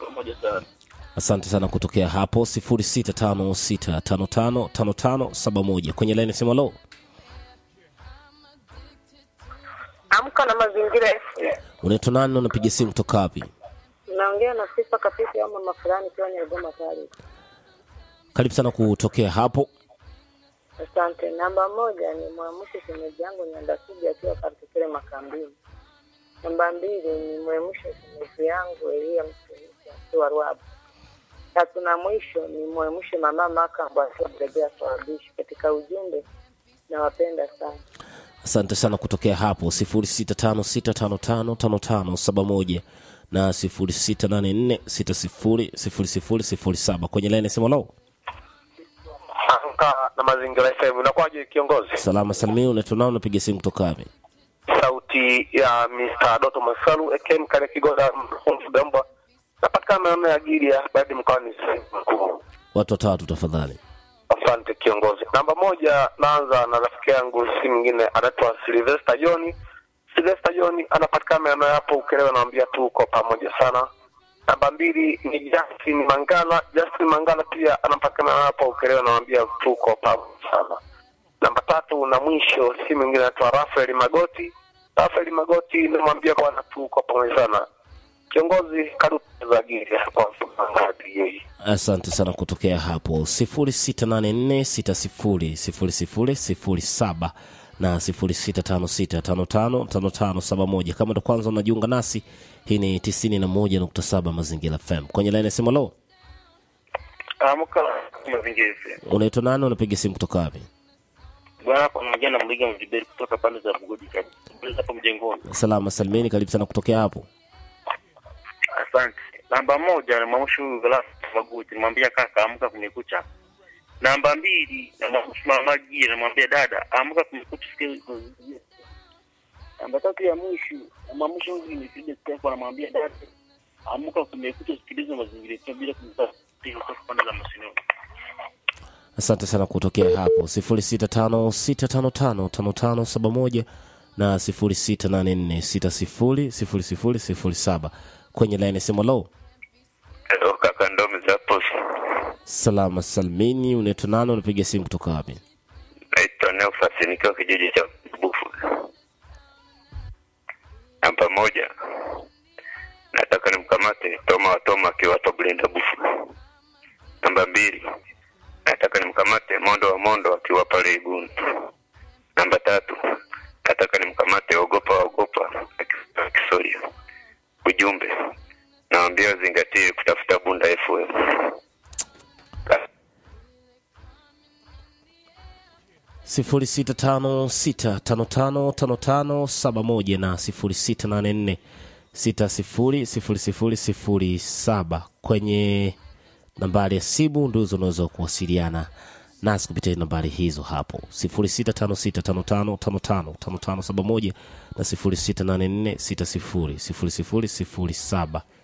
pamoja sana. Asante sana kutokea hapo 0656555571 kwenye laini simu. Lo, Amka na mazingira FM. unaitwa nani? na Unapiga simu kutoka wapi? Naongea na sifa kapisi au mama fulani kiwa Nyarugoma pale. Karibu sana kutokea hapo. Asante. Namba moja ni mwamushe shemeji yangu Nyandasuji akiwa Kartikile Makambini. Namba mbili ni mwemushe shemeji yangu Elia Mtumishi akiwa Rwabu. Tatu na mwisho ni mwemushe mama Makambo akiwa Bregea Swabishi. Katika ujumbe nawapenda sana. Asante sana kutokea hapo 0656555571 na 0684600007 kwenye laini simu. Lo, Amka na mazingira FM. Unakuwaje kiongozi? salama salimini. Unaitwa nani? Unapiga simu kutoka wapi? Sauti ya Mr. Doto Masalu AKM kale Kigoda Mfugamba. Napatikana maeneo ya Gilia baada mkoani Simiyu mkuu. Watu watatu tafadhali. Asante kiongozi. Namba moja, naanza na rafiki yangu, si mwingine anaitwa Sylvester John. Sylvester John anapatikana maeneo hapo Ukerewe, naambia tuko pamoja sana. Namba mbili ni Justin Mangala. Justin Mangala pia anapatikana hapo Ukerewe, naambia tuko pamoja sana. Namba tatu na mwisho, si mwingine anaitwa Rafael Magoti. Rafael Magoti namwambia bwana, tuko pamoja sana. Kiongozi, karibu za Gilia kwa mfungadi yeye. Asante sana kutokea hapo 0684600007 na 0656555571. Kama ndo kwanza unajiunga nasi, hii ni 91.7 Mazingira FM. Kwenye laini ya simu, lo, Amka mazingira FM. unaitwa nani? Unapiga simu kutoka wapi? Bwana pamoja na Mliga Mjiberi kutoka pande za Bugodi kabisa. Hapo mjengoni. Salama salimini, karibu sana kutokea hapo. Asante. Namba moja ni Mwamushu Velas Maguti, nimwambia kaka amka kumekucha. Namba mbili na Mwamushu Mama Gia, namwambia dada amka kumekucha sikia. Namba tatu ya mwisho na Mwamushu huyu ni Fide Stefano namwambia dada amka kumekucha sikiliza mazingira yetu bila kumsahau kutoka pande za Masinoni. Asante sana kutokea hapo 0656555571 na 0684600007 kwenye laini ya simu, lo, Hello kaka Ndomi za posi. salama salimini. Unaitwa nani? Unapiga simu kutoka wapi? naitwa Neofasi nikiwa kijiji cha Bufu. Namba moja, nataka nimkamate Toma wa Toma akiwa hapo Blinda Bufu. Namba mbili, nataka nimkamate Mondo wa Mondo akiwa pale Iguni. Namba tatu, nataka nimkamate Ogopa wa Ogopa akiwa Kisoria. Ujumbe, naambia wazingatie kutafuta Bunda FM. sifuri sita tano sita tano tano tano tano saba moja na sifuri sita nane nne sita sifuri sifuri sifuri sifuri saba kwenye nambari ya simu ndizo unaweza kuwasiliana nasi kupitia nambari hizo hapo sifuri sita tano sita tano tano tano tano tano tano saba moja na sifuri sita nane nne sita sifuri sifuri sifuri sifuri saba